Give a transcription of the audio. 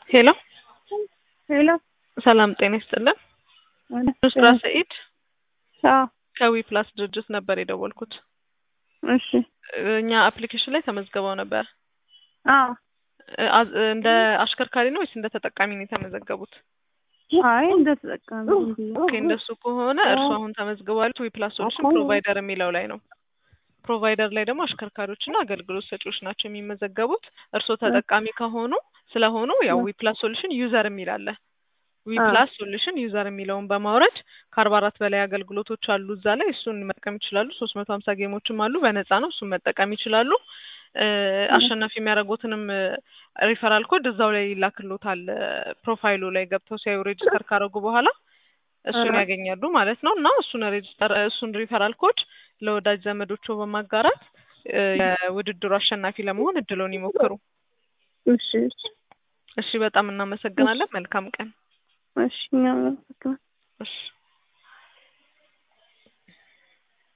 ሄሎ ሄሎ ሰላም ጤና ይስጥልን። ኑስራ ሰኢድ አዎ ከዊ ፕላስ ድርጅት ነበር የደወልኩት። እሺ እኛ አፕሊኬሽን ላይ ተመዝግበው ነበር። አዎ አዝ- እንደ አሽከርካሪ ነው ወይስ እንደ ተጠቃሚ ነው የተመዘገቡት? አይ እንደ ተጠቃሚ ዝም ብዬ ኦኬ እንደሱ ከሆነ እርሱ አሁን ተመዝግቧል ዊ ፕላስ ሶሉሽን ፕሮቫይደር የሚለው ላይ ነው። ፕሮቫይደር ላይ ደግሞ አሽከርካሪዎችና አገልግሎት ሰጪዎች ናቸው የሚመዘገቡት። እርስዎ ተጠቃሚ ከሆኑ ስለሆኑ ያው ዊ ፕላስ ሶሉሽን ዩዘር የሚል አለ። ዊ ፕላስ ሶሉሽን ዩዘር የሚለውን በማውረድ ከአርባ አራት በላይ አገልግሎቶች አሉ እዛ ላይ እሱን መጠቀም ይችላሉ። ሶስት መቶ ሀምሳ ጌሞችም አሉ በነፃ ነው እሱን መጠቀም ይችላሉ። እ አሸናፊ የሚያደርጉትንም ሪፈራል ኮድ እዛው ላይ ይላክሎታል። ፕሮፋይሉ ላይ ገብተው ሲያዩ ሬጅስተር ካደረጉ በኋላ እሱን ያገኛሉ ማለት ነው እና እሱን ሬጅስተር እሱን ሪፈራል ኮድ ለወዳጅ ዘመዶቹ በማጋራት እ የውድድሩ አሸናፊ ለመሆን እድሉን ይሞክሩ። እሺ እሺ እሺ በጣም እናመሰግናለን። መልካም ቀን። እሺ እኛም እናመሰግናለን። እሺ